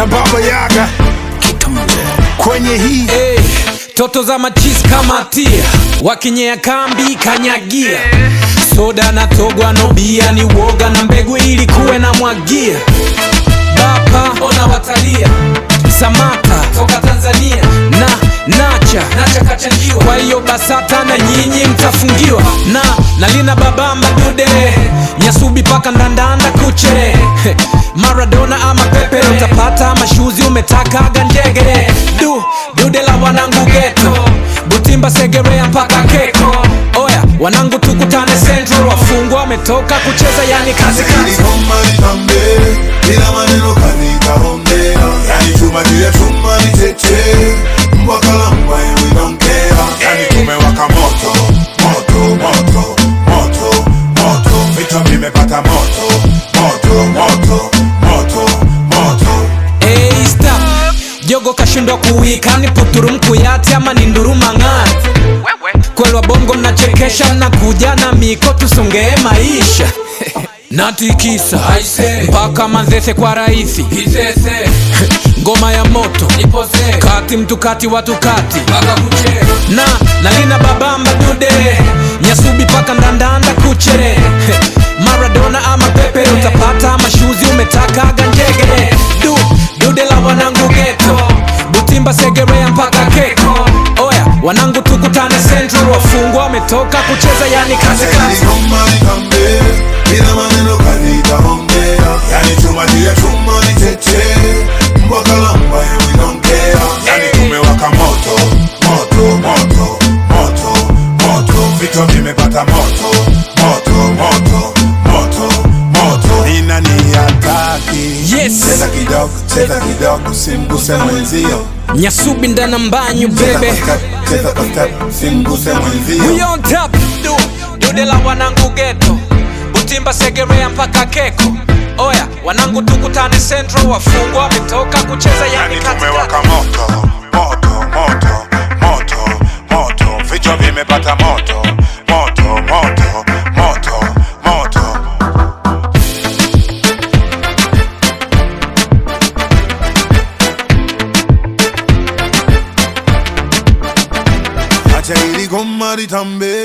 na Baba Yaga kwenye hii Hey, toto za machis kama tia wakinyea kambi kanyagia soda na togwa no bia ni woga na mbegu ili kuwe na mwagia bapa ona watalia samata toka tanzania na nacha nacha kachangiwa kwa hiyo basata na nyinyi mtafungiwa na nalina babamba dude nyasubi paka ndandanda kuche maradona ama pepe utapata mashuzi umetakaga njege du dude la wanangu geto butimba segerea mpaka keko oya wanangu tukutane central wafungwa wametoka kucheza yani kazi kazi Iligoma litambe, bila maneno kazi kaongea. Yani chuma juu ya chuma ni cheche, mbwa kala mbwa and we don't care. Yani tumewaka moto, moto, moto, moto, moto. Vichwa vimepata moto, moto, moto, moto, moto. Hey, stop. jogo kashindwa kuwika ni puturu mkuyati ama ni nduruma ng'ani kwelwa bongo mnachekesha mnakuja na miko tusongee maisha natikisa mpaka manzese kwa rahisi ngoma ya moto kati mtu kati watu kati na nalina babamba dude nyasubi paka ndandanda kuche maradona ama pepe utapata mashuzi umetakaga njege du dude la wanangu geto butimba segerea mpaka keko oya wanangu tukutane central wafungwa wametoka kucheza yani kazi kazi Iligoma litambe, bila maneno kazi kaongea. Yani chuma juu ya chuma ni cheche, mbwa kala mbwa and we don't care. Yani tumewaka moto, moto, moto, moto, moto. Vichwa vimepata moto, moto, moto, moto, moto. Nina ni hataki. Yes. Cheza kidogo, cheza kidogo, simguse mwenzio. nyasubi ndana mbanyu Cheza bebe kwa step, cheza kwa step, simguse mwenzio. We on top du dude la wanangu geto butimba segerea mpaka keko oya wanangu tukutane central wafungwa wametoka kucheza yani Yani katikati tumewaka moto, moto, moto, moto, moto. Vichwa vimepata moto, moto, moto, moto, moto. Acha ili goma litambe,